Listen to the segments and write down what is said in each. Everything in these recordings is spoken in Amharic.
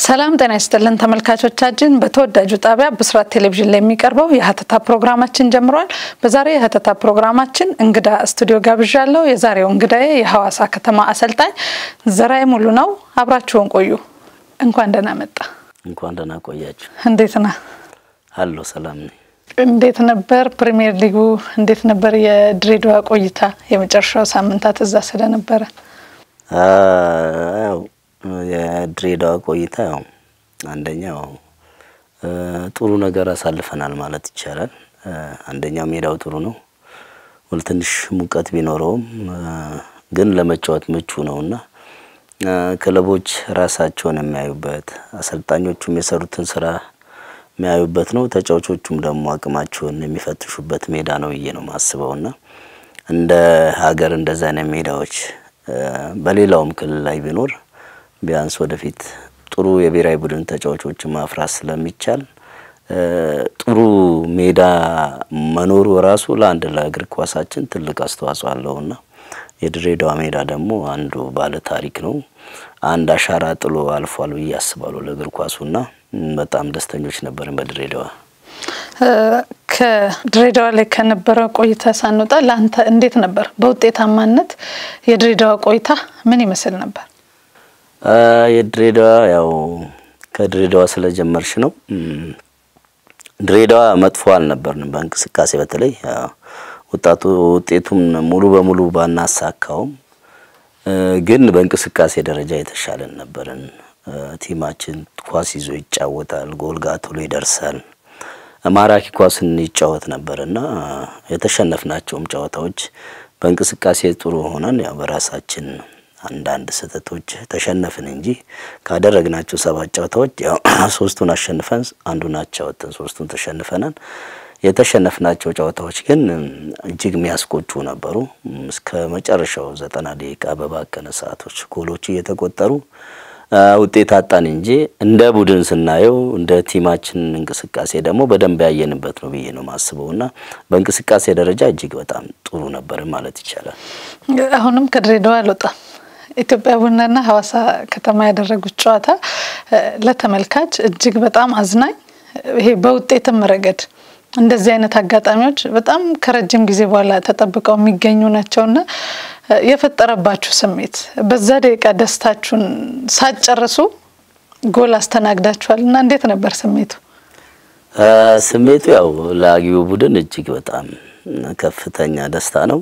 ሰላም ጤና ይስጥልን ተመልካቾቻችን። በተወዳጁ ጣቢያ ብስራት ቴሌቪዥን ላይ የሚቀርበው የሀተታ ፕሮግራማችን ጀምሯል። በዛሬ የሀተታ ፕሮግራማችን እንግዳ ስቱዲዮ ጋብዣለሁ። የዛሬው እንግዳዬ የሐዋሳ ከተማ አሰልጣኝ ዘራይ ሙሉ ነው። አብራችሁን ቆዩ። እንኳን ደህና መጣ። እንኳን ደህና ቆያችሁ። እንዴት ነህ? አሎ ሰላም ነኝ። እንዴት ነበር ፕሪሚየር ሊጉ? እንዴት ነበር የድሬዳዋ ቆይታ? የመጨረሻው ሳምንታት እዛ ስለነበረ ያው የድሬዳዋ ቆይታ ያው አንደኛው ጥሩ ነገር አሳልፈናል ማለት ይቻላል። አንደኛው ሜዳው ጥሩ ነው፣ ትንሽ ሙቀት ቢኖረውም ግን ለመጫወት ምቹ ነውና ክለቦች ራሳቸውን የሚያዩበት አሰልጣኞቹም የሰሩትን ስራ የሚያዩበት ነው። ተጫዋቾቹም ደግሞ አቅማቸውን የሚፈትሹበት ሜዳ ነው ብዬ ነው ማስበውና እንደ ሀገር እንደዛ አይነት ሜዳዎች በሌላውም ክልል ላይ ቢኖር ቢያንስ ወደፊት ጥሩ የብሔራዊ ቡድን ተጫዋቾችን ማፍራት ስለሚቻል ጥሩ ሜዳ መኖሩ ራሱ ለአንድ ለእግር ኳሳችን ትልቅ አስተዋጽኦ አለውና የድሬዳዋ ሜዳ ደግሞ አንዱ ባለ ታሪክ ነው። አንድ አሻራ ጥሎ አልፏል ብዬ አስባለሁ ለእግር ኳሱና በጣም ደስተኞች ነበርን በድሬዳዋ። ከድሬዳዋ ላይ ከነበረ ቆይታ ሳንወጣ ለአንተ እንዴት ነበር? በውጤታማነት የድሬዳዋ ቆይታ ምን ይመስል ነበር? የድሬዳዋ ያው ከድሬዳዋ ስለጀመርሽ ነው። ድሬዳዋ መጥፎ አልነበርንም በእንቅስቃሴ በተለይ ወጣቱ ውጤቱም ሙሉ በሙሉ ባናሳካውም ግን በእንቅስቃሴ ደረጃ የተሻለን ነበርን። ቲማችን ኳስ ይዞ ይጫወታል፣ ጎል ጋ ቶሎ ይደርሳል፣ ማራኪ ኳስን ይጫወት ነበር እና የተሸነፍናቸውም ጨዋታዎች በእንቅስቃሴ ጥሩ ሆነን ያው በራሳችን አንዳንድ ስህተቶች ተሸነፍን እንጂ ካደረግናቸው ሰባት ጨዋታዎች ያው ሶስቱን አሸንፈን አንዱን አቻ ወጥተን ሶስቱን ተሸንፈናል። የተሸነፍናቸው ጨዋታዎች ግን እጅግ የሚያስቆጩ ነበሩ። እስከ መጨረሻው ዘጠና ደቂቃ በባከነ ሰዓቶች ጎሎች እየተቆጠሩ ውጤት አጣን እንጂ እንደ ቡድን ስናየው እንደ ቲማችን እንቅስቃሴ ደግሞ በደንብ ያየንበት ነው ብዬ ነው ማስበው እና በእንቅስቃሴ ደረጃ እጅግ በጣም ጥሩ ነበር ማለት ይቻላል። አሁንም ከድሬዳዋ አልወጣም። ኢትዮጵያ ቡናና ሐዋሳ ከተማ ያደረጉት ጨዋታ ለተመልካች እጅግ በጣም አዝናኝ፣ ይሄ በውጤትም ረገድ እንደዚህ አይነት አጋጣሚዎች በጣም ከረጅም ጊዜ በኋላ ተጠብቀው የሚገኙ ናቸውና የፈጠረባችሁ ስሜት በዛ ደቂቃ ደስታችሁን ሳትጨርሱ ጎል አስተናግዳችኋል እና እንዴት ነበር ስሜቱ? ስሜቱ ያው ለአጊው ቡድን እጅግ በጣም ከፍተኛ ደስታ ነው።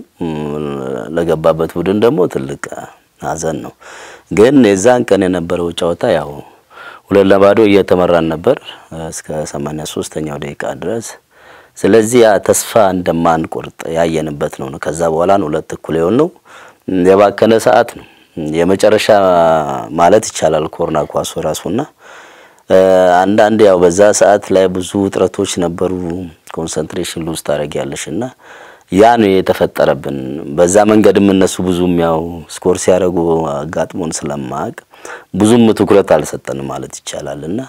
ለገባበት ቡድን ደግሞ ትልቅ ሐዘን ነው። ግን የዛን ቀን የነበረው ጨዋታ ያው ሁለት ለባዶ እየተመራን ነበር እስከ ሰማንያ ሶስተኛው ደቂቃ ድረስ ስለዚህ ያ ተስፋ እንደማንቆርጥ ያየንበት ነው። ከዛ በኋላ ነው ሁለት እኩል የሆነው የባከነ ሰዓት ነው የመጨረሻ ማለት ይቻላል ኮርና ኳሱ ራሱና አንዳንድ ያው በዛ ሰዓት ላይ ብዙ ውጥረቶች ነበሩ። ኮንሰንትሬሽን ሉዝ ታደርጊያለሽ እና ያ ነው የተፈጠረብን። በዛ መንገድም እነሱ ብዙም ያው ስኮር ሲያደርጉ አጋጥሞን ስለማያውቅ ብዙም ትኩረት አልሰጠንም ማለት ይቻላል እና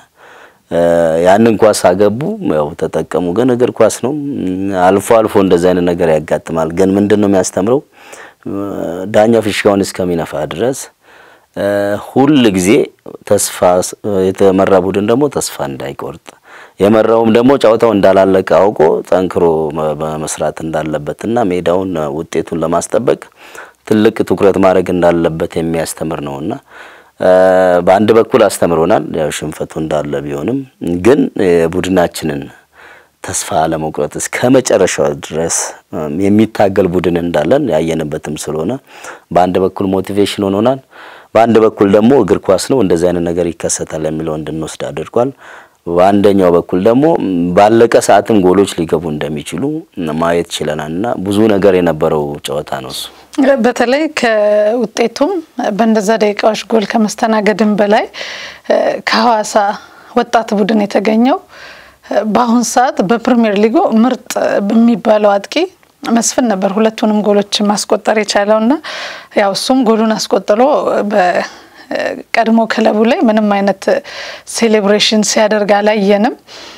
ያንን ኳስ አገቡ፣ ያው ተጠቀሙ። ግን እግር ኳስ ነው፣ አልፎ አልፎ እንደዚህ አይነት ነገር ያጋጥማል። ግን ምንድን ነው የሚያስተምረው? ዳኛው ፊሽካውን እስከሚነፋ ድረስ ሁል ጊዜ ተስፋ የተመራ ቡድን ደግሞ ተስፋ እንዳይቆርጥ የመራውም ደግሞ ጨዋታው እንዳላለቀ አውቆ ጠንክሮ መስራት እንዳለበትና ሜዳውን ውጤቱን ለማስጠበቅ ትልቅ ትኩረት ማድረግ እንዳለበት የሚያስተምር ነውና በአንድ በኩል አስተምሮናል። ያው ሽንፈቱ እንዳለ ቢሆንም ግን የቡድናችንን ተስፋ ለመቁረጥ እስከ መጨረሻው ድረስ የሚታገል ቡድን እንዳለን ያየንበትም ስለሆነ በአንድ በኩል ሞቲቬሽን ሆኖናል። በአንድ በኩል ደግሞ እግር ኳስ ነው እንደዚህ አይነት ነገር ይከሰታል የሚለው እንድንወስድ አድርጓል። በአንደኛው በኩል ደግሞ ባለቀ ሰዓትም ጎሎች ሊገቡ እንደሚችሉ ማየት ችለናል እና ብዙ ነገር የነበረው ጨዋታ ነው እሱ። በተለይ ከውጤቱም በእንደዛ ደቂቃዎች ጎል ከመስተናገድም በላይ ከሐዋሳ ወጣት ቡድን የተገኘው በአሁን ሰዓት በፕሪሚየር ሊጉ ምርጥ በሚባለው አጥቂ መስፍን ነበር ሁለቱንም ጎሎች ማስቆጠር የቻለው እና ያው እሱም ጎሉን አስቆጥሮ በቀድሞ ክለቡ ላይ ምንም አይነት ሴሌብሬሽን ሲያደርግ አላየንም።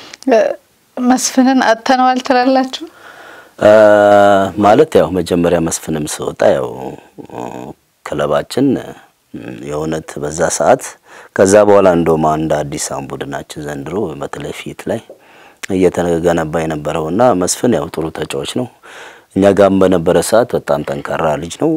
መስፍንን አጥተነዋል ትላላችሁ? ማለት ያው መጀመሪያ መስፍንም ስወጣ ያው ክለባችን የእውነት በዛ ሰዓት ከዛ በኋላ እንደውም አንድ አዲስ አሁን ቡድናችን ዘንድሮ በተለይ ፊት ላይ እየተገነባ የነበረውና መስፍን ያው ጥሩ ተጫዋች ነው። እኛ ጋርም በነበረ ሰዓት በጣም ጠንካራ ልጅ ነው።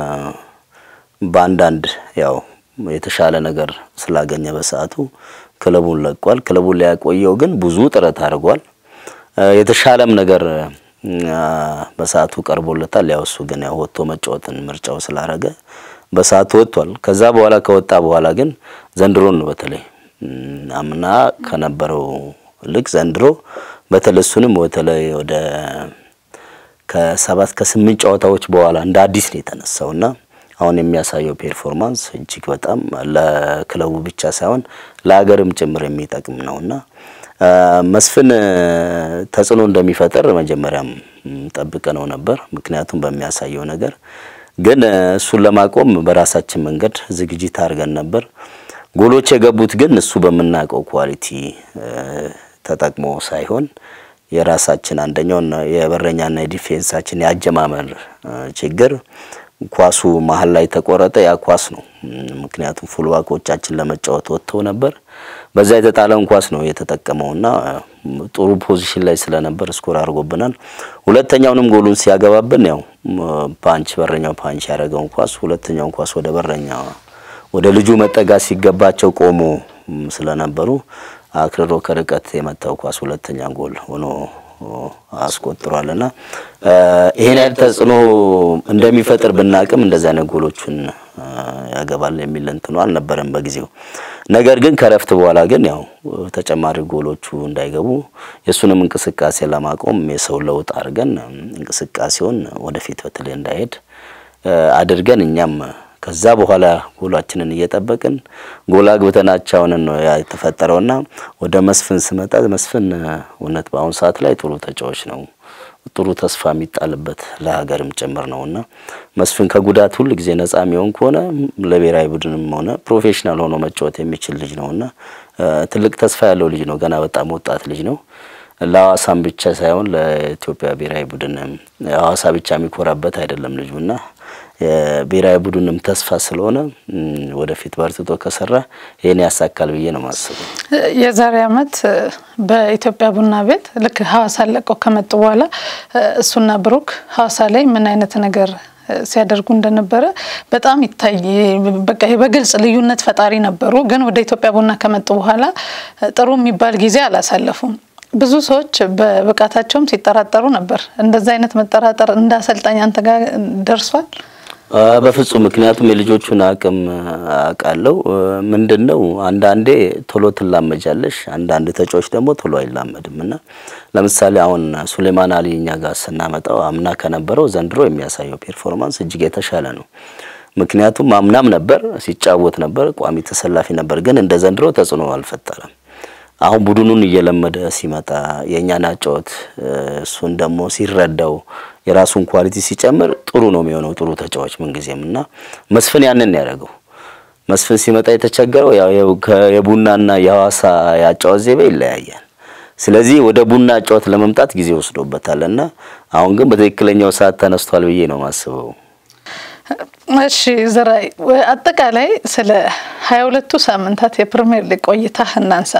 በአንዳንድ ያው የተሻለ ነገር ስላገኘ በሰዓቱ ክለቡን ለቋል። ክለቡን ሊያቆየው ግን ብዙ ጥረት አድርጓል። የተሻለም ነገር በሰዓቱ ቀርቦለታል። ያው እሱ ግን ያው ወጥቶ መጫወትን ምርጫው ስላረገ በሰዓቱ ወጥቷል። ከዛ በኋላ ከወጣ በኋላ ግን ዘንድሮን ነው በተለይ አምና ከነበረው ልክ ዘንድሮ በተለይ እሱንም በተለይ ወደ ከሰባት ከስምንት ጨዋታዎች በኋላ እንደ አዲስ ነው የተነሳውና አሁን የሚያሳየው ፔርፎርማንስ እጅግ በጣም ለክለቡ ብቻ ሳይሆን ለሀገርም ጭምር የሚጠቅም ነውና መስፍን ተጽዕኖ እንደሚፈጥር መጀመሪያም ጠብቀ ነው ነበር። ምክንያቱም በሚያሳየው ነገር ግን እሱን ለማቆም በራሳችን መንገድ ዝግጅት አድርገን ነበር። ጎሎች የገቡት ግን እሱ በምናውቀው ኳሊቲ ተጠቅሞ ሳይሆን የራሳችን አንደኛውን የበረኛና የዲፌንሳችን የአጀማመር ችግር ኳሱ መሀል ላይ ተቆረጠ። ያ ኳስ ነው። ምክንያቱም ፉልባኮቻችን ለመጫወት ወጥተው ነበር። በዛ የተጣለውን ኳስ ነው የተጠቀመውና ጥሩ ፖዚሽን ላይ ስለነበር ስኮር አድርጎብናል። ሁለተኛውንም ጎሉን ሲያገባብን ያው ፓንች በረኛው ፓንች ያደረገውን ኳስ ሁለተኛውን ኳስ ወደ በረኛ ወደ ልጁ መጠጋት ሲገባቸው ቆሞ ስለነበሩ አክርሮ ከርቀት የመታው ኳስ ሁለተኛ ጎል ሆኖ አስቆጥሯልና ይሄን ያህል ተጽዕኖ እንደሚፈጥር ብናቅም እንደዚህ አይነት ጎሎቹን ያገባል የሚል እንትኑ አልነበረም በጊዜው። ነገር ግን ከረፍት በኋላ ግን ያው ተጨማሪ ጎሎቹ እንዳይገቡ የእሱንም እንቅስቃሴ ለማቆም የሰው ለውጥ አድርገን እንቅስቃሴውን ወደፊት በተለይ እንዳይሄድ አድርገን እኛም ከዛ በኋላ ጎላችንን እየጠበቅን ጎል አግብተን አቻውን ነው ያ የተፈጠረውና ወደ መስፍን ስመጣ መስፍን እውነት በአሁኑ ሰዓት ላይ ጥሩ ተጫዋች ነው። ጥሩ ተስፋ የሚጣልበት ለሀገርም ጭምር ነውና መስፍን ከጉዳት ሁል ጊዜ ነጻ የሚሆን ከሆነ ለብሔራዊ ቡድንም ሆነ ፕሮፌሽናል ሆኖ መጫወት የሚችል ልጅ ነውና ትልቅ ተስፋ ያለው ልጅ ነው። ገና በጣም ወጣት ልጅ ነው። ለሐዋሳም ብቻ ሳይሆን ለኢትዮጵያ ብሔራዊ ቡድን ሐዋሳ ብቻ የሚኮራበት አይደለም ልጁና የብሔራዊ ቡድንም ተስፋ ስለሆነ ወደፊት በርትቶ ከሰራ ይህን ያሳካል ብዬ ነው ማስበው። የዛሬ ዓመት በኢትዮጵያ ቡና ቤት ልክ ሐዋሳ ለቀው ከመጡ በኋላ እሱና ብሩክ ሐዋሳ ላይ ምን አይነት ነገር ሲያደርጉ እንደነበረ በጣም ይታይ። በቃ በግልጽ ልዩነት ፈጣሪ ነበሩ። ግን ወደ ኢትዮጵያ ቡና ከመጡ በኋላ ጥሩ የሚባል ጊዜ አላሳለፉም። ብዙ ሰዎች በብቃታቸውም ሲጠራጠሩ ነበር። እንደዛ አይነት መጠራጠር እንደ አሰልጣኝ አንተ ጋር ደርሷል? በፍጹም ምክንያቱም የልጆቹን አቅም አውቃለሁ። ምንድን ነው አንዳንዴ ቶሎ ትላመጃለሽ፣ አንዳንድ ተጫዋች ደግሞ ቶሎ አይላመድም እና ለምሳሌ አሁን ሱሌማን አሊ እኛ ጋር ስናመጣው አምና ከነበረው ዘንድሮ የሚያሳየው ፔርፎርማንስ እጅግ የተሻለ ነው። ምክንያቱም አምናም ነበር ሲጫወት ነበር፣ ቋሚ ተሰላፊ ነበር፣ ግን እንደ ዘንድሮ ተጽዕኖ አልፈጠረም። አሁን ቡድኑን እየለመደ ሲመጣ የእኛን አጫወት እሱን ደግሞ ሲረዳው የራሱን ኳሊቲ ሲጨምር ጥሩ ነው የሚሆነው ጥሩ ተጫዋች ምንጊዜም እና መስፍን ያንን ያደረገው መስፍን ሲመጣ የተቸገረው ያው የቡናና የሐዋሳ የአጫወት ዘይቤ ይለያያል። ስለዚህ ወደ ቡና አጫወት ለመምጣት ጊዜ ወስዶበታል እና አሁን ግን በትክክለኛው ሰዓት ተነስቷል ብዬ ነው ማስበው። እሺ ዘራይ አጠቃላይ ስለ ሀያ ሁለቱ ሳምንታት የፕሪሚየር ሊግ ቆይታ እናንሳ።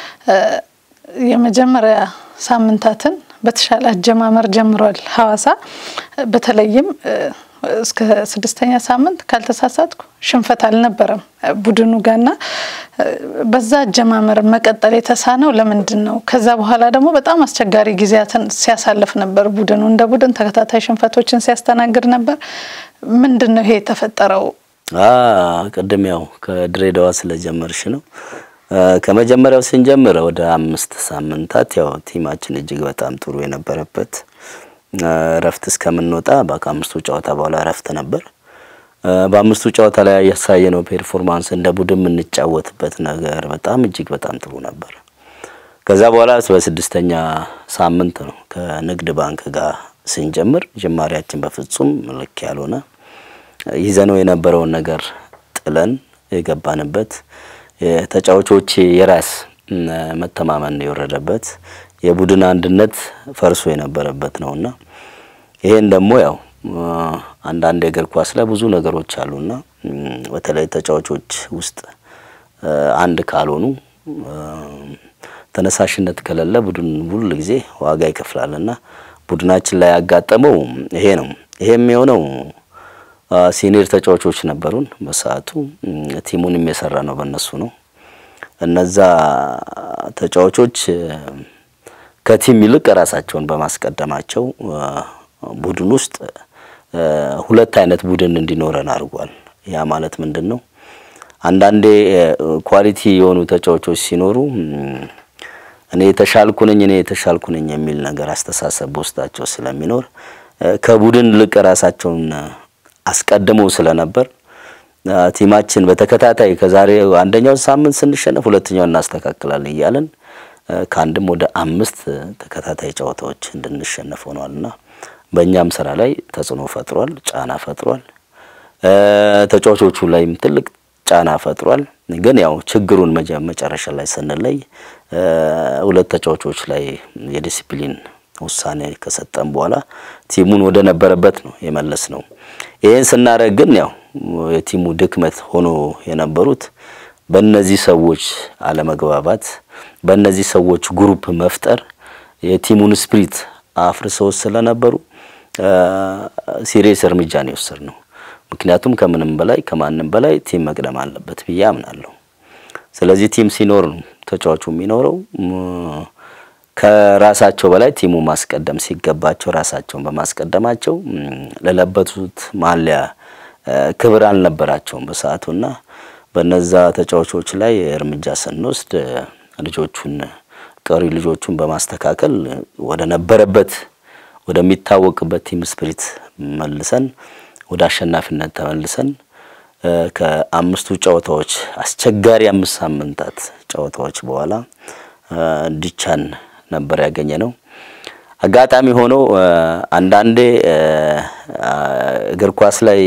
የመጀመሪያ ሳምንታትን በተሻለ አጀማመር ጀምሯል ሐዋሳ በተለይም እስከ ስድስተኛ ሳምንት ካልተሳሳትኩ ሽንፈት አልነበረም ቡድኑ ጋርና በዛ አጀማመር መቀጠል የተሳነው ለምንድን ነው? ከዛ በኋላ ደግሞ በጣም አስቸጋሪ ጊዜያትን ሲያሳልፍ ነበር ቡድኑ እንደ ቡድን ተከታታይ ሽንፈቶችን ሲያስተናግድ ነበር። ምንድን ነው ይሄ የተፈጠረው? ቅድም ያው ከድሬዳዋ ስለጀመርሽ ነው። ከመጀመሪያው ስንጀምር ወደ አምስት ሳምንታት ያው ቲማችን እጅግ በጣም ጥሩ የነበረበት እረፍት እስከምንወጣ ከአምስቱ ጨዋታ በኋላ እረፍት ነበር። በአምስቱ ጨዋታ ላይ ያሳየነው ፔርፎርማንስ እንደ ቡድን የምንጫወትበት ነገር በጣም እጅግ በጣም ጥሩ ነበር። ከዛ በኋላ በስድስተኛ ሳምንት ነው ከንግድ ባንክ ጋር ስንጀምር ጅማሬያችን በፍጹም ልክ ያልሆነ ይዘነው የነበረውን ነገር ጥለን የገባንበት የተጫዋቾች የራስ መተማመን የወረደበት የቡድን አንድነት ፈርሶ የነበረበት ነውና ይሄን ደግሞ ያው አንዳንድ የእግር ኳስ ላይ ብዙ ነገሮች አሉና በተለይ ተጫዋቾች ውስጥ አንድ ካልሆኑ ተነሳሽነት ከሌለ ቡድን ሁል ጊዜ ዋጋ ይከፍላልና ቡድናችን ላይ ያጋጠመው ይሄ ነው። ይሄም የሆነው ሲኒየር ተጫዋቾች ነበሩን በሰዓቱ ቲሙንም የሰራ ነው በእነሱ ነው። እነዛ ተጫዋቾች ከቲም ይልቅ ራሳቸውን በማስቀደማቸው ቡድን ውስጥ ሁለት አይነት ቡድን እንዲኖረን አድርጓል። ያ ማለት ምንድን ነው? አንዳንዴ ኳሊቲ የሆኑ ተጫዋቾች ሲኖሩ እኔ የተሻልኩ ነኝ እኔ የተሻልኩ ነኝ የሚል ነገር አስተሳሰብ በውስጣቸው ስለሚኖር ከቡድን ልቅ ራሳቸውን አስቀድመው ስለነበር ቲማችን በተከታታይ ከዛሬ አንደኛውን ሳምንት ስንሸነፍ ሁለተኛውን እናስተካክላለን እያለን ከአንድም ወደ አምስት ተከታታይ ጨዋታዎች እንድንሸነፍ ሆኗልና በእኛም ስራ ላይ ተጽዕኖ ፈጥሯል፣ ጫና ፈጥሯል። ተጫዋቾቹ ላይም ትልቅ ጫና ፈጥሯል። ግን ያው ችግሩን መጨረሻ ላይ ስንለይ ሁለት ተጫዋቾች ላይ የዲሲፕሊን ውሳኔ ከሰጠን በኋላ ቲሙን ወደ ነበረበት ነው የመለስ ነው። ይህን ስናደርግ ግን ያው የቲሙ ድክመት ሆኖ የነበሩት በእነዚህ ሰዎች አለመግባባት፣ በእነዚህ ሰዎች ግሩፕ መፍጠር የቲሙን ስፕሪት አፍርሰው ስለነበሩ ሲሪየስ እርምጃ ነው የወሰድነው። ምክንያቱም ከምንም በላይ ከማንም በላይ ቲም መቅደም አለበት ብዬ አምናለሁ። ስለዚህ ቲም ሲኖር ነው ተጫዋቹ የሚኖረው። ከራሳቸው በላይ ቲሙ ማስቀደም ሲገባቸው ራሳቸውን በማስቀደማቸው ለለበሱት ማሊያ ክብር አልነበራቸውም በሰዓቱና በነዛ ተጫዋቾች ላይ እርምጃ ስንወስድ ልጆቹን ቀሪ ልጆቹን በማስተካከል ወደ ነበረበት ወደሚታወቅበት ቲም ስፕሪት መልሰን ወደ አሸናፊነት ተመልሰን ከአምስቱ ጨዋታዎች አስቸጋሪ አምስት ሳምንታት ጨዋታዎች በኋላ ዲቻን ነበር ያገኘ ነው። አጋጣሚ ሆኖ አንዳንዴ እግር ኳስ ላይ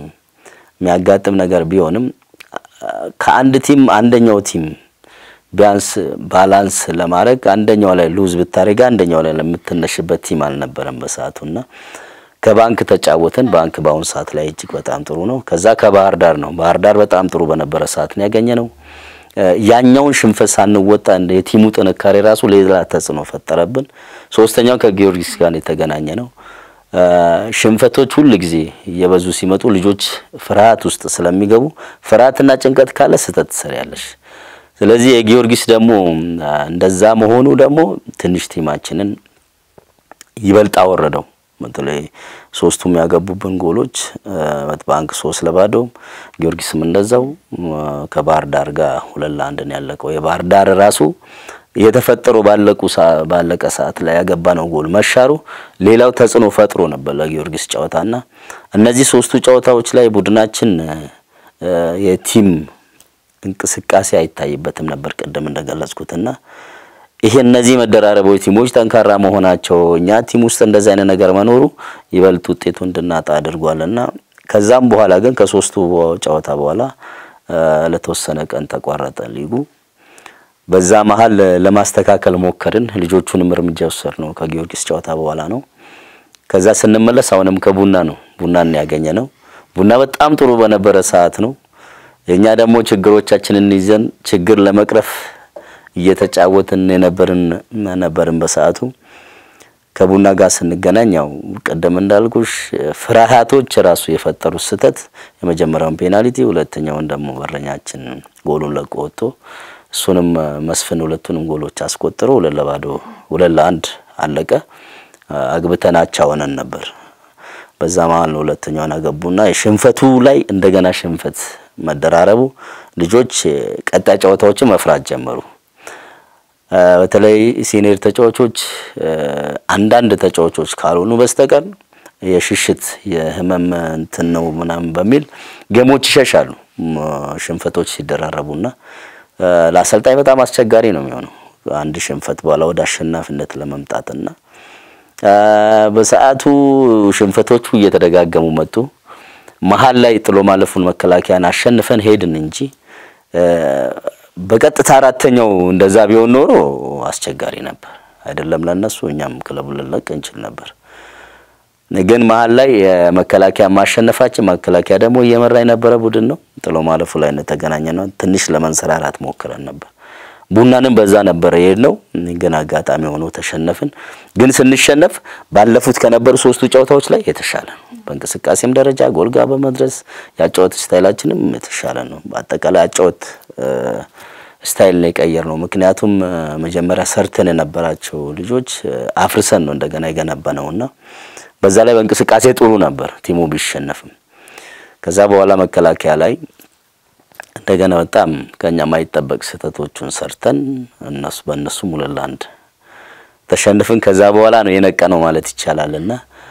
የሚያጋጥም ነገር ቢሆንም ከአንድ ቲም አንደኛው ቲም ቢያንስ ባላንስ ለማድረግ አንደኛው ላይ ሉዝ ብታደርግ አንደኛው ላይ ለምትነሽበት ቲም አልነበረም በሰዓቱና ከባንክ ተጫወትን። ባንክ በአሁኑ ሰዓት ላይ እጅግ በጣም ጥሩ ነው። ከዛ ከባህር ዳር ነው። ባህር ዳር በጣም ጥሩ በነበረ ሰዓት ነው ያገኘ ነው። ያኛውን ሽንፈት ሳንወጣ እንደ የቲሙ ጥንካሬ ራሱ ሌላ ተጽዕኖ ፈጠረብን። ሶስተኛው ከጊዮርጊስ ጋር የተገናኘ ነው። ሽንፈቶች ሁል ጊዜ እየበዙ ሲመጡ ልጆች ፍርሃት ውስጥ ስለሚገቡ ፍርሃትና ጭንቀት ካለ ስህተት ትሰሪያለሽ። ስለዚህ የጊዮርጊስ ደግሞ እንደዛ መሆኑ ደግሞ ትንሽ ቲማችንን ይበልጥ አወረደው። በተለይ ሶስቱም ያገቡብን ጎሎች ባንክ ሶስት ለባዶ ጊዮርጊስም እንደዛው ከባህር ዳር ጋር ሁለት ለአንድ ነው ያለቀው። የባህር ዳር ራሱ የተፈጠረው ባለቁ ባለቀ ሰዓት ላይ ያገባ ነው ጎል መሻሩ ሌላው ተጽዕኖ ፈጥሮ ነበር ለጊዮርጊስ ጨዋታና እነዚህ ሶስቱ ጨዋታዎች ላይ ቡድናችን የቲም እንቅስቃሴ አይታይበትም ነበር ቅድም እንደገለጽኩትና ይሄ እነዚህ መደራረቦች ቲሞች ጠንካራ መሆናቸው እኛ ቲም ውስጥ እንደዚህ አይነት ነገር መኖሩ ይበልጥ ውጤቱ እንድናጣ አድርጓልና ከዛም በኋላ ግን ከሶስቱ ጨዋታ በኋላ ለተወሰነ ቀን ተቋረጠ ሊጉ። በዛ መሀል ለማስተካከል ሞከርን። ልጆቹንም እርምጃ ወሰድ ነው ከጊዮርጊስ ጨዋታ በኋላ ነው። ከዛ ስንመለስ አሁንም ከቡና ነው ቡናን ያገኘ ነው። ቡና በጣም ጥሩ በነበረ ሰዓት ነው። የኛ ደግሞ ችግሮቻችንን ይዘን ችግር ለመቅረፍ እየተጫወትን የነበርን ነበርን በሰዓቱ ከቡና ጋር ስንገናኝ ያው ቀደም እንዳልኩሽ ፍርሃቶች ራሱ የፈጠሩት ስህተት የመጀመሪያውን ፔናልቲ፣ ሁለተኛውን ደግሞ በረኛችን ጎሉን ለቆ ወጥቶ እሱንም መስፍን ሁለቱንም ጎሎች አስቆጥሮ ሁለት ለባዶ ሁለት ለአንድ አለቀ። አግብተን አቻ ሆነን ነበር። በዛ መሀል ነው ሁለተኛውን አገቡና የሽንፈቱ ላይ እንደገና ሽንፈት መደራረቡ ልጆች ቀጣይ ጨዋታዎችን መፍራት ጀመሩ። በተለይ ሲኒየር ተጫዋቾች አንዳንድ ተጫዋቾች ካልሆኑ በስተቀር የሽሽት የህመም እንትን ነው ምናምን በሚል ጌሞች ይሸሻሉ። ሽንፈቶች ሲደራረቡና ለአሰልጣኝ በጣም አስቸጋሪ ነው የሚሆነው አንድ ሽንፈት በኋላ ወደ አሸናፊነት ለመምጣትና በሰዓቱ ሽንፈቶቹ እየተደጋገሙ መጡ። መሀል ላይ ጥሎ ማለፉን መከላከያን አሸንፈን ሄድን እንጂ በቀጥታ አራተኛው እንደዛ ቢሆን ኖሮ አስቸጋሪ ነበር። አይደለም ለነሱ እኛም ክለቡን ልንለቅ እንችል ነበር። ግን መሀል ላይ የመከላከያ ማሸነፋችን መከላከያ ደግሞ እየመራ የነበረ ቡድን ነው። ጥሎ ማለፉ ላይ ተገናኘ ነው። ትንሽ ለመንሰራራት ሞክረን ነበር። ቡናንም በዛ ነበረ የሄድ ነው። ግን አጋጣሚ ሆኖ ተሸነፍን። ግን ስንሸነፍ ባለፉት ከነበሩ ሶስቱ ጨዋታዎች ላይ የተሻለ ነው። በእንቅስቃሴም ደረጃ ጎልጋ በመድረስ ያጫወት ስታይላችንም የተሻለ ነው። በአጠቃላይ ያጫወት ስታይል ነው የቀየር ነው። ምክንያቱም መጀመሪያ ሰርተን የነበራቸው ልጆች አፍርሰን ነው እንደገና የገነባ ነውና በዛ ላይ በእንቅስቃሴ ጥሩ ነበር ቲሙ ቢሸነፍም። ከዛ በኋላ መከላከያ ላይ እንደገና በጣም ከኛ የማይጠበቅ ስህተቶቹን ሰርተን እነሱ በእነሱ ሁለት ለአንድ ተሸንፍን። ከዛ በኋላ ነው የነቀ ነው ማለት ይቻላልና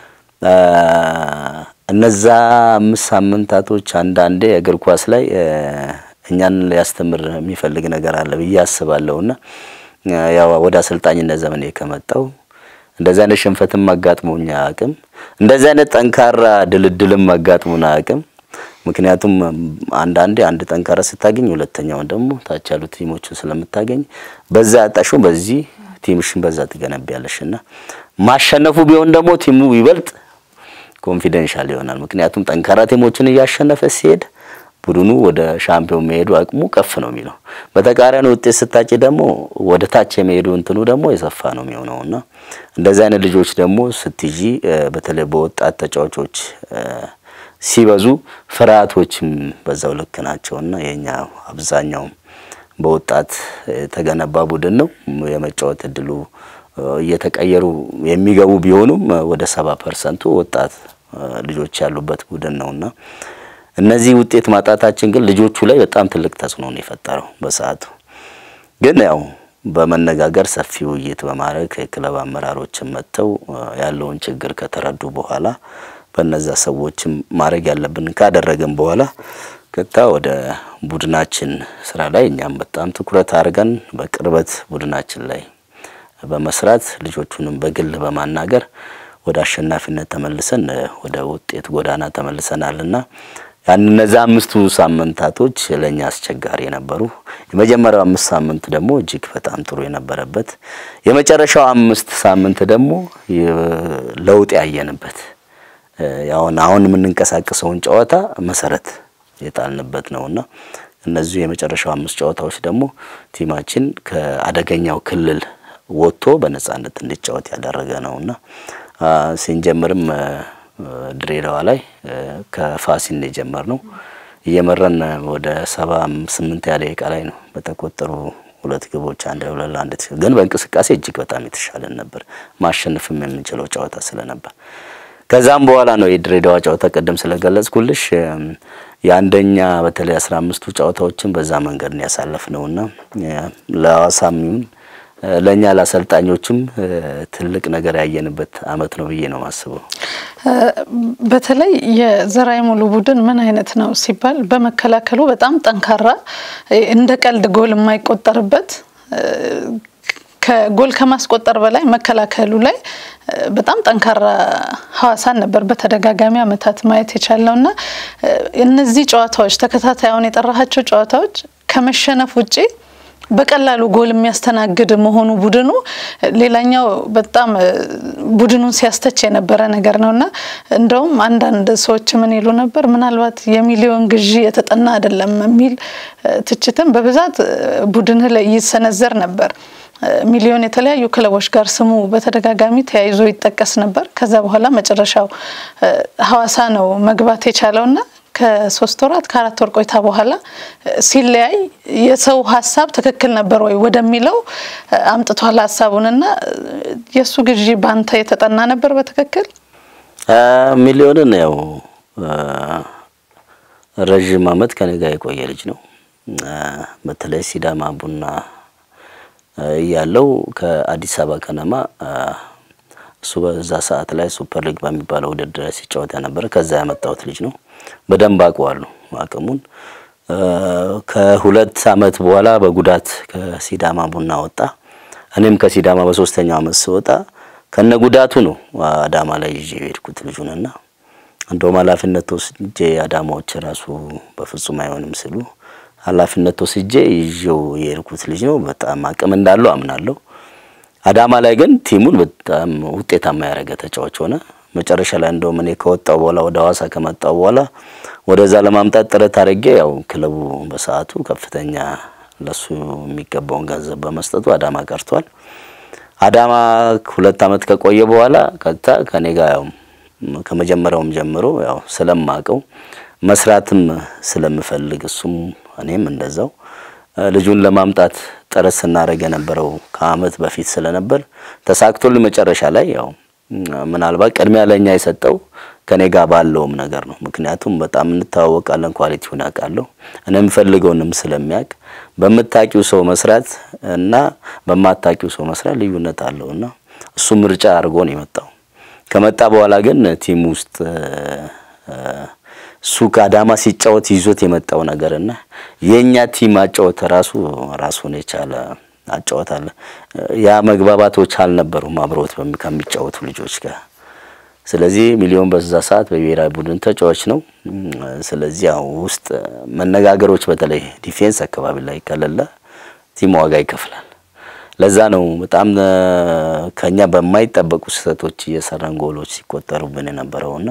እነዛ አምስት ሳምንታቶች አንዳንዴ እግር ኳስ ላይ እኛን ሊያስተምር የሚፈልግ ነገር አለ ብዬ አስባለሁና ያው ወደ አሰልጣኝነት ዘመኔ ከመጣው እንደዚህ አይነት ሽንፈትም አጋጥሞኛ አቅም እንደዚህ አይነት ጠንካራ ድልድልም አጋጥሞና አቅም ምክንያቱም አንዳንዴ አንድ ጠንካራ ስታገኝ ሁለተኛውን ደግሞ ታች ያሉት ቲሞችን ስለምታገኝ በዛ ያጣሽው በዚህ ቲምሽን በዛ ትገነቢያለሽ እና ማሸነፉ ቢሆን ደግሞ ቲሙ ይበልጥ ኮንፊደንሻል ይሆናል። ምክንያቱም ጠንካራ ቲሞችን እያሸነፈ ሲሄድ ቡድኑ ወደ ሻምፒዮን መሄዱ አቅሙ ከፍ ነው የሚለው። በተቃራኒ ውጤት ስታጭ ደግሞ ወደ ታች የመሄዱ እንትኑ ደግሞ የሰፋ ነው የሚሆነውና እንደዚህ አይነት ልጆች ደግሞ ስትይዢ በተለይ በወጣት ተጫዋቾች ሲበዙ ፍርሃቶችም በዛው ልክ ናቸውና የኛ አብዛኛውም በወጣት የተገነባ ቡድን ነው። የመጫወት እድሉ እየተቀየሩ የሚገቡ ቢሆኑም ወደ ሰባ ፐርሰንቱ ወጣት ልጆች ያሉበት ቡድን ነውና እነዚህ ውጤት ማጣታችን ግን ልጆቹ ላይ በጣም ትልቅ ተጽዕኖ ነው የፈጠረው። በሰዓቱ ግን ያው በመነጋገር ሰፊ ውይይት በማድረግ የክለብ አመራሮችን መጥተው ያለውን ችግር ከተረዱ በኋላ በነዛ ሰዎችም ማድረግ ያለብን ካደረግን በኋላ ቀጥታ ወደ ቡድናችን ስራ ላይ እኛም በጣም ትኩረት አድርገን በቅርበት ቡድናችን ላይ በመስራት ልጆቹንም በግል በማናገር ወደ አሸናፊነት ተመልሰን ወደ ውጤት ጎዳና ተመልሰናልና ያን እነዛ አምስቱ ሳምንታቶች ለኛ አስቸጋሪ የነበሩ፣ የመጀመሪያው አምስት ሳምንት ደግሞ እጅግ በጣም ጥሩ የነበረበት፣ የመጨረሻው አምስት ሳምንት ደግሞ ለውጥ ያየንበት ያውን አሁን የምንንቀሳቀሰውን ጨዋታ መሰረት የጣልንበት ነውና እነዚህ የመጨረሻው አምስት ጨዋታዎች ደግሞ ቲማችን ከአደገኛው ክልል ወጥቶ በነጻነት እንዲጫወት ያደረገ ነውና ስንጀምርም ድሬዳዋ ላይ ከፋሲል ነው የጀመርነው። እየመራን ወደ ሰባ ስምንት ያለ ደቂቃ ላይ ነው በተቆጠሩ ሁለት ግቦች አንድ ሁለት ለአንድ ግን በእንቅስቃሴ እጅግ በጣም የተሻለን ነበር። ማሸነፍም የምንችለው ጨዋታ ስለነበር ከዛም በኋላ ነው የድሬዳዋ ጨዋታ ቀደም ስለገለጽኩልሽ የአንደኛ በተለይ አስራ አምስቱ ጨዋታዎችን በዛ መንገድ ነው ያሳለፍነውና ለሐዋሳም ይሁን ለእኛ ለአሰልጣኞችም ትልቅ ነገር ያየንበት አመት ነው ብዬ ነው ማስበው። በተለይ የዘራይ ሙሉ ቡድን ምን አይነት ነው ሲባል በመከላከሉ በጣም ጠንካራ እንደ ቀልድ ጎል የማይቆጠርበት ከጎል ከማስቆጠር በላይ መከላከሉ ላይ በጣም ጠንካራ ሐዋሳን ነበር በተደጋጋሚ አመታት ማየት የቻልነው እና እነዚህ ጨዋታዎች ተከታታይ አሁን የጠራሃቸው ጨዋታዎች ከመሸነፍ ውጪ በቀላሉ ጎል የሚያስተናግድ መሆኑ ቡድኑ ሌላኛው በጣም ቡድኑን ሲያስተች የነበረ ነገር ነው እና እንደውም አንዳንድ ሰዎች ምን ይሉ ነበር፣ ምናልባት የሚሊዮን ግዢ የተጠና አይደለም የሚል ትችትም በብዛት ቡድንህ ላይ ይሰነዘር ነበር። ሚሊዮን የተለያዩ ክለቦች ጋር ስሙ በተደጋጋሚ ተያይዞ ይጠቀስ ነበር። ከዛ በኋላ መጨረሻው ሐዋሳ ነው መግባት የቻለውና ከሶስት ወራት ከአራት ወር ቆይታ በኋላ ሲለያይ የሰው ሀሳብ ትክክል ነበር ወይ ወደሚለው አምጥቷል ሀሳቡንና የእሱ ግዢ ባንተ የተጠና ነበር በትክክል ሚሊዮንን ያው ረዥም አመት ከኔ ጋር የቆየ ልጅ ነው። በተለይ ሲዳማ ቡና እያለው ከአዲስ አበባ ከነማ እሱ በዛ ሰዓት ላይ ሱፐር ሊግ በሚባለው ውድድር ሲጫወት ያነበረ ከዛ ያመጣሁት ልጅ ነው። በደንብ አውቀዋለሁ አቅሙን። ከሁለት አመት በኋላ በጉዳት ከሲዳማ ቡና ወጣ። እኔም ከሲዳማ በሶስተኛው አመት ስወጣ ከነ ጉዳቱ ነው አዳማ ላይ ይዤ የሄድኩት ልጁንና እንደውም ኃላፊነት ወስጄ አዳማዎች ራሱ በፍጹም አይሆንም ሲሉ ኃላፊነት ወስጄ ይዤው የሄድኩት ልጅ ነው። በጣም አቅም እንዳለው አምናለሁ። አዳማ ላይ ግን ቲሙን በጣም ውጤታማ ያደረገ ተጫዋች ሆነ። መጨረሻ ላይ እንደውም እኔ ከወጣው በኋላ ወደ ሐዋሳ ከመጣው በኋላ ወደዛ ለማምጣት ጥረት አድርጌ ያው ክለቡ በሰዓቱ ከፍተኛ ለሱ የሚገባውን ገንዘብ በመስጠቱ አዳማ ቀርቷል። አዳማ ሁለት ዓመት ከቆየ በኋላ ቀጥታ ከኔ ጋር ያው ከመጀመሪያውም ጀምሮ ያው ስለማቀው መስራትም ስለምፈልግ እሱም እኔም እንደዛው ልጁን ለማምጣት ጥረት ስናደርግ የነበረው ከአመት በፊት ስለነበር ተሳክቶልን መጨረሻ ላይ ያው ምናልባት ቅድሚያ ለኛ የሰጠው ከኔ ጋር ባለውም ነገር ነው። ምክንያቱም በጣም እንተዋወቃለን፣ ኳሊቲውን አውቃለሁ፣ እኔ የምፈልገውንም ስለሚያውቅ በምታቂው ሰው መስራት እና በማታቂው ሰው መስራት ልዩነት አለው እና እሱ ምርጫ አድርጎ ነው የመጣው። ከመጣ በኋላ ግን ቲም ውስጥ እሱ ከአዳማ ሲጫወት ይዞት የመጣው ነገር እና የኛ ቲም አጫወት ራሱ ራሱን የቻለ አጫወት አለ። ያ መግባባቶች አልነበሩም አብሮት ከሚጫወቱ ልጆች ጋር። ስለዚህ ሚሊዮን በዛ ሰዓት በብሔራዊ ቡድን ተጫዋች ነው። ስለዚህ ያው ውስጥ መነጋገሮች በተለይ ዲፌንስ አካባቢ ላይ ከሌለ ቲም ዋጋ ይከፍላል። ለዛ ነው በጣም ከኛ በማይጠበቁ ስህተቶች እየሰራን ጎሎች ሲቆጠሩብን የነበረውና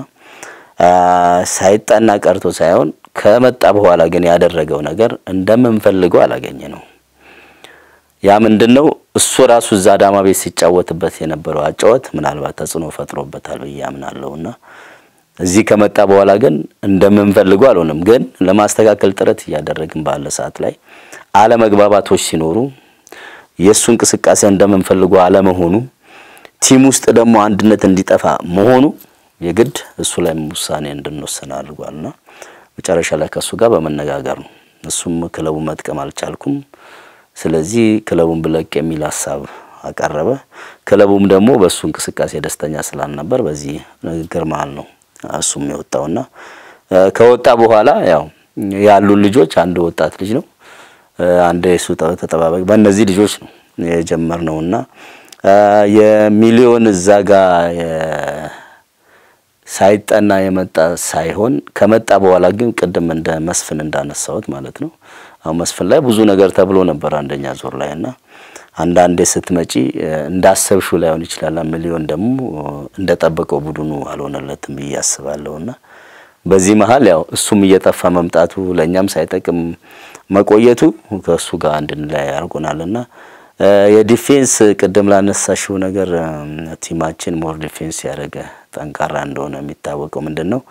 ሳይጠና ቀርቶ ሳይሆን ከመጣ በኋላ ግን ያደረገው ነገር እንደምንፈልገው አላገኘ ነው። ያ ምንድነው? እሱ ራሱ እዛ አዳማ ቤት ሲጫወትበት የነበረው አጫወት ምናልባት ተጽዕኖ ፈጥሮበታል ብዬ አምናለሁና እዚህ ከመጣ በኋላ ግን እንደምንፈልገው አልሆነም። ግን ለማስተካከል ጥረት እያደረግን ባለ ሰዓት ላይ አለመግባባቶች ሲኖሩ የእሱ እንቅስቃሴ እንደምንፈልገው አለመሆኑ ቲም ውስጥ ደግሞ አንድነት እንዲጠፋ መሆኑ የግድ እሱ ላይ ውሳኔ እንድንወስን አድርጓልና መጨረሻ ላይ ከእሱ ጋር በመነጋገር ነው። እሱም ክለቡ መጥቀም አልቻልኩም፣ ስለዚህ ክለቡን ብለቅ የሚል ሀሳብ አቀረበ። ክለቡም ደግሞ በእሱ እንቅስቃሴ ደስተኛ ስላልነበር በዚህ ንግግር መሀል ነው እሱም የወጣውና ከወጣ በኋላ ያው ያሉን ልጆች አንድ ወጣት ልጅ ነው፣ አንድ የሱ ተጠባባቂ በእነዚህ ልጆች ነው የጀመርነውና የሚሊዮን እዛ ጋር ሳይጠና የመጣ ሳይሆን ከመጣ በኋላ ግን ቅድም እንደ መስፍን እንዳነሳሁት ማለት ነው። አሁን መስፍን ላይ ብዙ ነገር ተብሎ ነበር አንደኛ ዙር ላይ እና አንዳንዴ ስትመጪ እንዳሰብሽው ላይሆን ይችላል። ሚሊዮን ደግሞ እንደጠበቀው ቡድኑ አልሆነለትም ብዬ አስባለሁ እና በዚህ መሀል ያው እሱም እየጠፋ መምጣቱ ለእኛም ሳይጠቅም መቆየቱ ከእሱ ጋር እንድንለያይ አድርጎናልና የዲፌንስ ቅድም ላነሳሽው ነገር ቲማችን ሞር ዲፌንስ ያደረገ ጠንካራ እንደሆነ የሚታወቀው ምንድን ነው?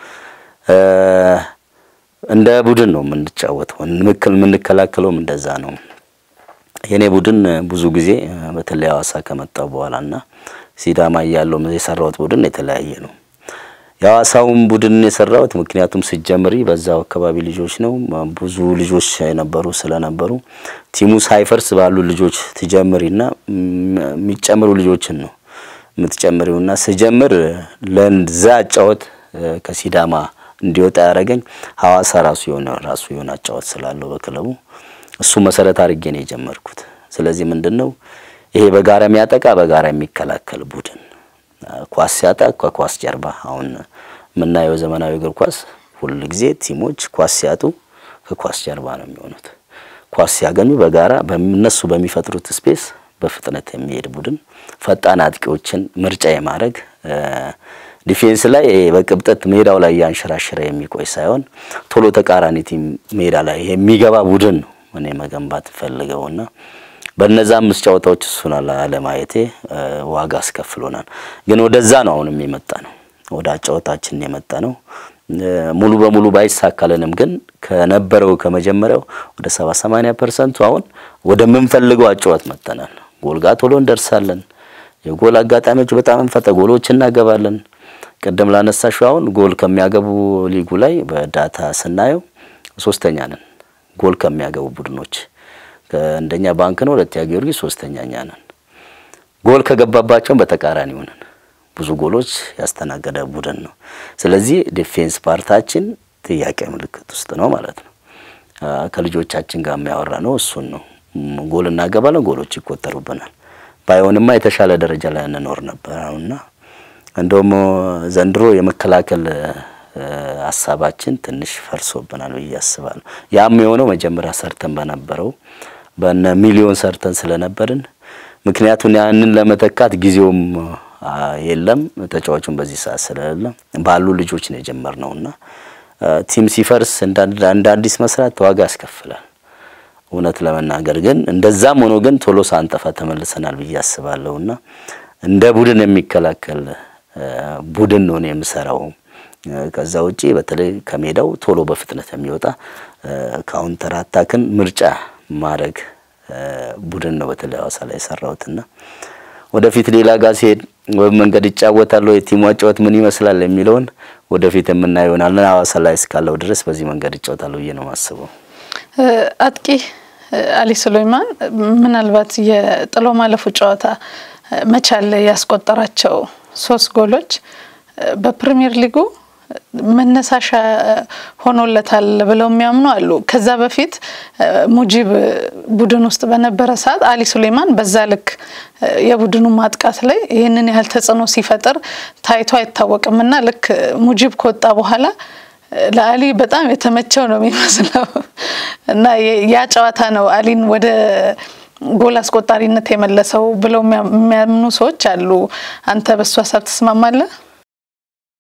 እንደ ቡድን ነው የምንጫወተው፣ የምንከላከለውም እንደዛ ነው። የኔ ቡድን ብዙ ጊዜ በተለይ ሐዋሳ ከመጣው በኋላ እና ሲዳማ እያለው የሰራሁት ቡድን የተለያየ ነው። የሐዋሳውን ቡድን የሰራሁት ምክንያቱም ስጀምሪ በዛው አካባቢ ልጆች ነው ብዙ ልጆች የነበሩ ስለነበሩ ቲሙ ሳይፈርስ ባሉ ልጆች ትጀምሪና የሚጨምሩ ልጆችን ነው የምትጨምሪውና ስጀምር ለዛ አጫወት ከሲዳማ እንዲወጣ ያደረገኝ ሐዋሳ ራሱ የሆነ ራሱ የሆነ አጫወት ስላለው በክለቡ እሱ መሰረት አድርጌ ነው የጀመርኩት። ስለዚህ ምንድን ነው ይሄ በጋራ የሚያጠቃ በጋራ የሚከላከል ቡድን ኳስ ሲያጣ ከኳስ ጀርባ አሁን የምናየው ዘመናዊ እግር ኳስ ሁል ጊዜ ቲሞች ኳስ ሲያጡ ከኳስ ጀርባ ነው የሚሆኑት። ኳስ ሲያገኙ በጋራ በእነሱ በሚፈጥሩት ስፔስ በፍጥነት የሚሄድ ቡድን ፈጣን አጥቂዎችን ምርጫ የማድረግ ዲፌንስ ላይ በቅብጠት ሜዳው ላይ እያንሸራሸረ የሚቆይ ሳይሆን ቶሎ ተቃራኒ ቲም ሜዳ ላይ የሚገባ ቡድን ነው እኔ መገንባት ፈልገውና በነዛ አምስት ጨዋታዎች እሱን አለማየቴ ዋጋ አስከፍሎናል። ግን ወደዛ ነው አሁንም የመጣ ነው፣ ወደ አጫወታችን የመጣ ነው። ሙሉ በሙሉ ባይሳካልንም ግን ከነበረው ከመጀመሪያው ወደ ሰባ ሰማንያ ፐርሰንቱ አሁን ወደምንፈልገው አጫወት መጥተናል። ጎል ጋር ቶሎ እንደርሳለን። የጎል አጋጣሚዎች በጣም እንፈጠ ጎሎች እናገባለን። ቅድም ላነሳሽው አሁን ጎል ከሚያገቡ ሊጉ ላይ በዳታ ስናየው ሶስተኛ ነን ጎል ከሚያገቡ ቡድኖች አንደኛ ባንክ ነው፣ ሁለተኛ ጊዮርጊስ፣ ሶስተኛ እኛ ነን። ጎል ከገባባቸውን በተቃራኒ ሆነን ብዙ ጎሎች ያስተናገደ ቡድን ነው። ስለዚህ ዲፌንስ ፓርታችን ጥያቄ ምልክት ውስጥ ነው ማለት ነው። ከልጆቻችን ጋር የሚያወራ ነው እሱን ነው። ጎል እናገባለን፣ ጎሎች ይቆጠሩብናል። ባይሆንማ የተሻለ ደረጃ ላይ እንኖር ነበር አሁንና እንደውም ዘንድሮ የመከላከል ሀሳባችን ትንሽ ፈርሶብናል ብዬ አስባለሁ። ያም የሆነው መጀመሪያ ሰርተን በነበረው በነ ሚሊዮን ሰርተን ስለነበርን ምክንያቱም ያንን ለመተካት ጊዜውም የለም ተጫዋቹን በዚህ ሰዓት ስለሌለ ባሉ ልጆች ነው የጀመርነው እና ቲም ሲፈርስ እንደ አዲስ መስራት ዋጋ ያስከፍላል። እውነት ለመናገር ግን እንደዛም ሆኖ ግን ቶሎ ሳንጠፋ ተመልሰናል ብዬ አስባለሁ እና እንደ ቡድን የሚከላከል ቡድን ነው የምሰራው። ከዛ ውጪ በተለይ ከሜዳው ቶሎ በፍጥነት የሚወጣ ካውንተር አታክን ምርጫ ማድረግ ቡድን ነው በተለይ ሐዋሳ ላይ የሰራሁትና ወደፊት ሌላ ጋር ሲሄድ ወይም መንገድ ይጫወታለሁ የቲሙ አጫወት ምን ይመስላል የሚለውን ወደፊት የምናየው ይሆናል። ሐዋሳ ላይ እስካለው ድረስ በዚህ መንገድ ይጫወታለሁ ብዬ ነው የማስበው። አጥቂ አሊ ሱሌይማን ምናልባት የጥሎ ማለፉ ጨዋታ መቻል ያስቆጠራቸው ሶስት ጎሎች በፕሪሚየር ሊጉ መነሳሻ ሆኖለታል ብለው የሚያምኑ አሉ። ከዛ በፊት ሙጂብ ቡድን ውስጥ በነበረ ሰዓት አሊ ሱሌማን በዛ ልክ የቡድኑ ማጥቃት ላይ ይህንን ያህል ተጽዕኖ ሲፈጥር ታይቶ አይታወቅም እና ልክ ሙጂብ ከወጣ በኋላ ለአሊ በጣም የተመቸው ነው የሚመስለው እና ያ ጨዋታ ነው አሊን ወደ ጎል አስቆጣሪነት የመለሰው ብለው የሚያምኑ ሰዎች አሉ። አንተ በሱ ሀሳብ ትስማማለህ?